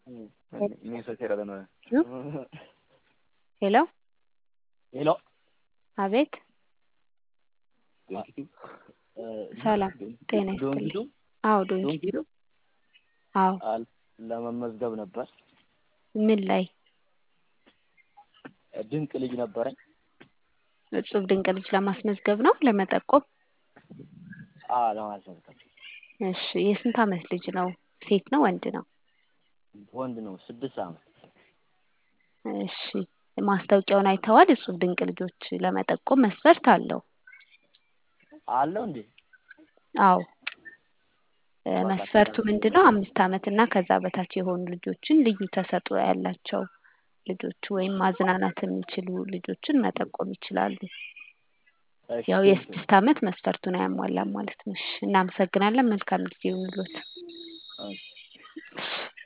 ሄሎ ሄሎ አቤት ሰላም ጤና ይስጥልኝ ዶንኪቱ አዎ ዶንኪ ዶንኪቱ አዎ አል ለመመዝገብ ነበር። ምን ላይ ድንቅ ልጅ ነበረኝ። እጹብ ድንቅ ልጅ ለማስመዝገብ ነው ለመጠቆም አ ለማስመዝገብ እሺ የስንት አመት ልጅ ነው ሴት ነው ወንድ ነው ወንድ ነው። ስድስት አመት እሺ ማስታወቂያውን አይተዋል እጹብ ድንቅ ልጆች ለመጠቆም መስፈርት አለው አለው እንዴ? አዎ እ መስፈርቱ ምንድነው? አምስት አመት እና ከዛ በታች የሆኑ ልጆችን ልዩ ተሰጥኦ ያላቸው ልጆች ወይም ማዝናናት የሚችሉ ልጆችን መጠቆም ይችላሉ። እሺ ያው ቴንኪው። የስድስት አመት መስፈርቱን አያሟላም ማለት ነው። እሺ እናመሰግናለን። መልካም ጊዜ ይሁንልዎት። እሺ